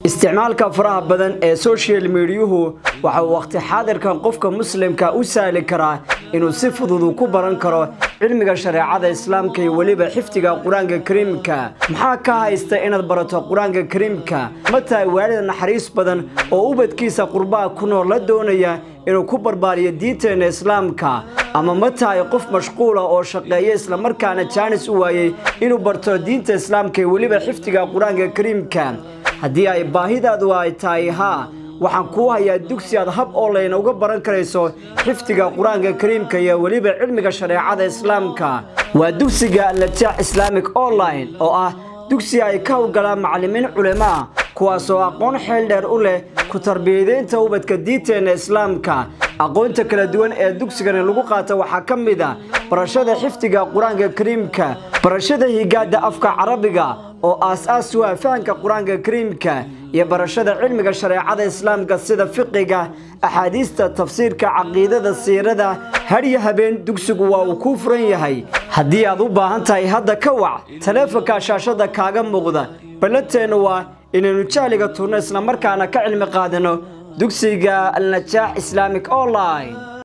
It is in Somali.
isticmaalka faraha badan ee social mediyuhu waxa uu waqti xaadirkan qofka muslimka u sahli karaa inuu si fudud ku baran karo cilmiga shareecada islaamka iyo weliba xifdiga qur-aanka kariimka maxaa ka haysta inaad barato qur-aanka kariimka ma tahay waalida naxariis badan oo ubadkiisa qurbaha ku nool la doonaya inuu ku barbaariyo diinteena islaamka ama ma tahay qof mashquula oo shaqeeya islamarkaana jaanis u waayey inuu barto diinta islaamka iyo weliba xifdiga qur-aanka kariimka haddii ay baahidaadu ay tahay haa waxaan kuu hayaa dugsi aad hab online uga baran karayso xifdiga qur-aanka kariimka iyo weliba cilmiga shareecada islaamka waa dugsiga najaax islaamic online oo ah dugsi ay ka howlgalaan macallimiin culimaa kuwaasoo aqoon xeel dheer u leh ku tarbiyadeynta ubadka diinteenna islaamka aqoonta kala duwan ee dugsigani lagu qaata waxaa ka mid a barashada xifdiga qur-aanka kariimka barashada higaada afka carabiga oo aas-aas u ah fahanka qur-aanka kariimka iyo barashada cilmiga shareecada islaamka sida fiqiga axaadiista tafsiirka caqiidada siirada hadyo habeen dugsigu waa uu kuu furan yahay haddii aad u baahan tahay hadda ka wac taleefonka shaashada kaaga muuqda ballanteennu waa inaynu jahliga turno islamarkaana ka cilmi qaadano dugsiga alnajaax islaamic online